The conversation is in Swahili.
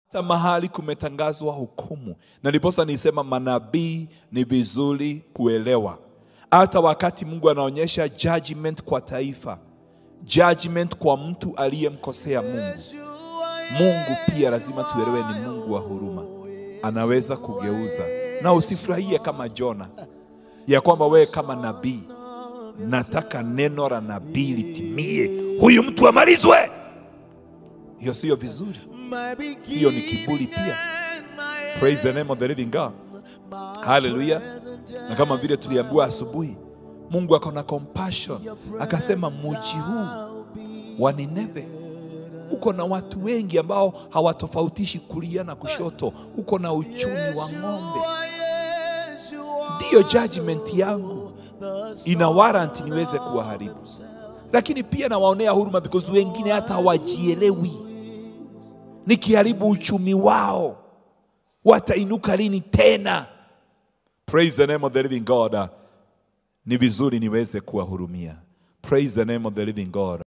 hata mahali kumetangazwa hukumu, na ndiposa nisema manabii ni vizuri kuelewa. Hata wakati Mungu anaonyesha judgment kwa taifa, judgment kwa mtu aliyemkosea Mungu, Mungu pia lazima tuelewe ni Mungu wa huruma, anaweza kugeuza. Na usifurahie kama Jona ya kwamba wewe kama nabii, nataka neno la nabii litimie, huyu mtu amalizwe. Hiyo siyo vizuri, hiyo ni kiburi pia. Praise the name of the living God. Haleluya. Na kama vile tuliambiwa asubuhi, Mungu ako na compassion, akasema muji huu wa Nineve uko na watu wengi ambao hawatofautishi kulia na kushoto, uko na uchumi wa ng'ombe. Ndiyo judgment yangu ina warrant niweze kuwaharibu, lakini pia nawaonea huruma because wengine hata hawajielewi. Nikiharibu uchumi wao watainuka lini tena? Praise the name of the living God. Ni vizuri niweze kuwahurumia. Praise the name of the living God.